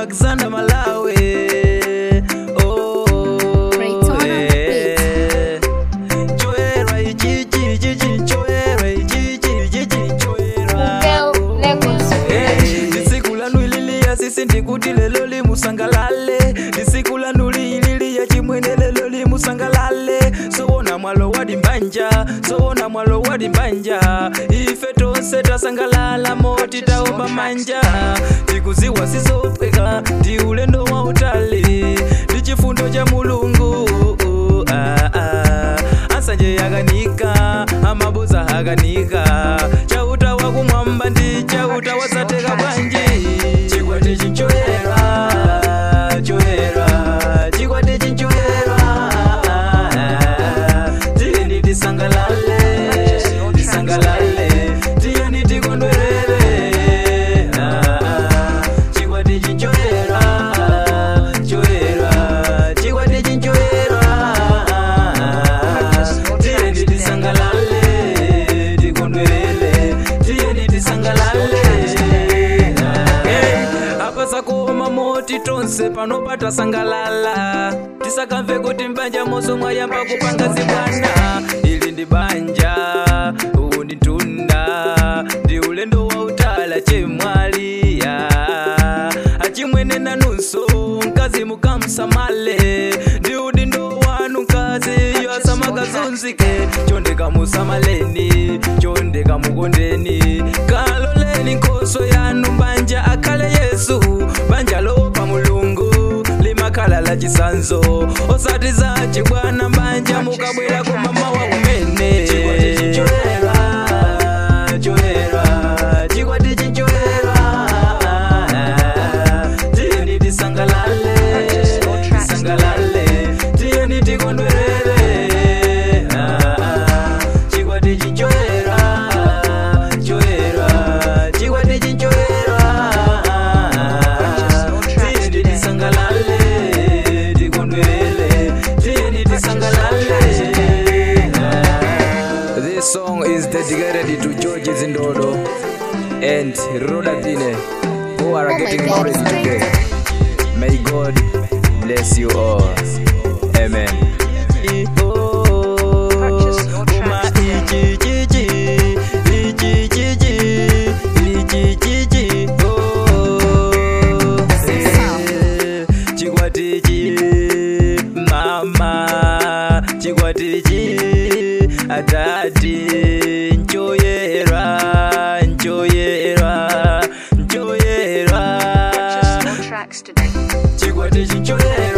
alexander malawi Oh, Raytona eh. Nchoera ichichi, ichichi, nchoera ichichi, ichichi, nchoera. Girl, Lagos. Hey, lisiku lanu ililia sisi ndikuti lelo limusangalale lisiku lanu liililia chimwene lelo limusangalale sowona mwalo wadi mbanja sowona mwalo wadi mbanja ife tonse tasangalala moti taomba manja tikuziwa sizopweka ndi ulendo wa utali ndi chifundo cha mulungu ah, ah. asanje yakanika amabuza akanika chauta wakumwamba ndi chauta wasateka bwanji chikwati chinchoera choera chikwati chinchoera tiyeni tisangalale tisangalale tiyeni tikondwerere chikwati chinchoera choera chikwati chinchoera tiyeni tisangalale tikondwerere tiyeni tisangalale Hey, apa sakoma moti tonse panopata sangalala tisakamve kuti mbanja moso mwayamba kupanga zibwana ili ndi banja uwu ndi tunda ndi ulendo wa utala chemwaliya achimwene nanunso mkazi mukamsamale ndi udindo wanu mkazi yoasamakazunzike chondeka musamaleni chondeka mukondeni kaloleni nkhoso yanu mbanja akhale yesu banja lopa mulungu limakhala la chisanzo osati za chibwana mbanja mukabwera ku mama wa kumene chikwati chinchoera tiyeni tisangalale tisangalale tiyeni tikondwerere chikwati chinchoera choera chikwati chinchoera tiyeni tisangalale tikondwerere tiyeni tisangalale This song is dedicated to George Zindodo and Rodadine who are Oh my getting God, married it's today. May God bless you all. Amen. Purchase your tracks chikwatichi mama chikwatichi atati nchoyera nchoyera nchoyera Purchase your tracks today. chikwatichi nchoyera